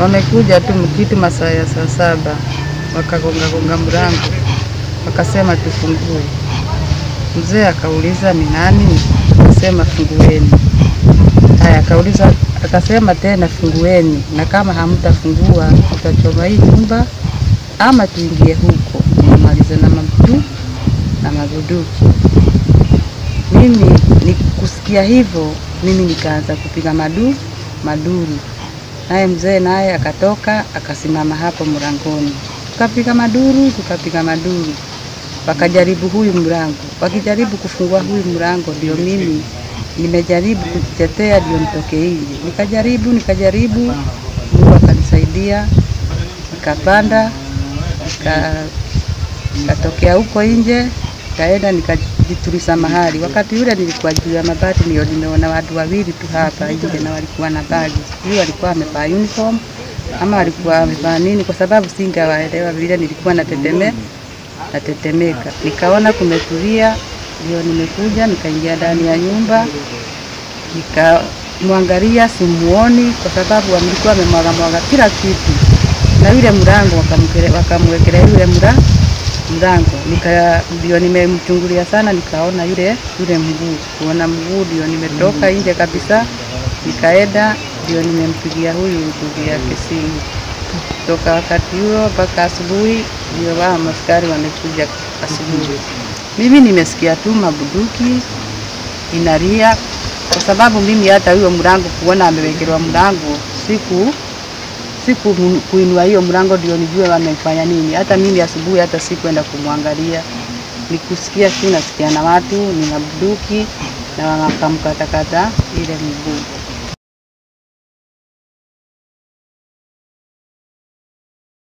Wamekuja tu kitu masaa ya saa saba, wakagonga gonga mlango, wakasema tufungue. Mzee akauliza ni nani? Akasema fungueni. Haya, akauliza akasema tena fungueni, na kama hamtafungua tutachoma hii nyumba ama tuingie huko nimalize na mabtu na mabuduki. Mimi ni kusikia hivyo, mimi nikaanza kupiga madu maduru, naye mzee naye akatoka akasimama hapo mlangoni, tukapiga maduru, tukapiga maduru, wakajaribu huyu mlango, wakijaribu kufungua huyu mlango, ndio mimi nimejaribu kujitetea, ndio nitoke nje. Nikajaribu nikajaribu, Mungu akanisaidia, nikapanda nika nikatokea huko nje, kaenda nikajituliza mahali. Wakati ule nilikuwa juu ya mabati, ndio nimeona watu wawili tu hapa nje na walikuwa na bagi, sijui walikuwa wamevaa uniform ama walikuwa wamevaa nini, kwa sababu singawaelewa vile nilikuwa nateteme natetemeka. Nikaona kumetulia, ndio nimekuja nikaingia ndani ya nyumba nikamwangalia, simuoni kwa sababu walikuwa wamemwaga mwaga kila kitu, na yule mlango wakamwekele- wakamwekelea yule mla mlango nika ndio nimemchungulia sana, nikaona yule yule mguu, kuona mguu ndio nimetoka nje kabisa, nikaenda ndio nimempigia huyu ndugu yake simu. Toka wakati huo mpaka asubuhi ndio wao maskari wamekuja asubuhi. Mimi nimesikia tu mabuduki inalia, kwa sababu mimi hata huyo mlango kuona amewekelewa mlango siku siku kuinua hiyo mlango ndio nijue wamefanya nini. Hata mimi asubuhi hata sikwenda kumwangalia, nikusikia tu nasikia na watu ni mabuduki na wakamkatakata ile mguu.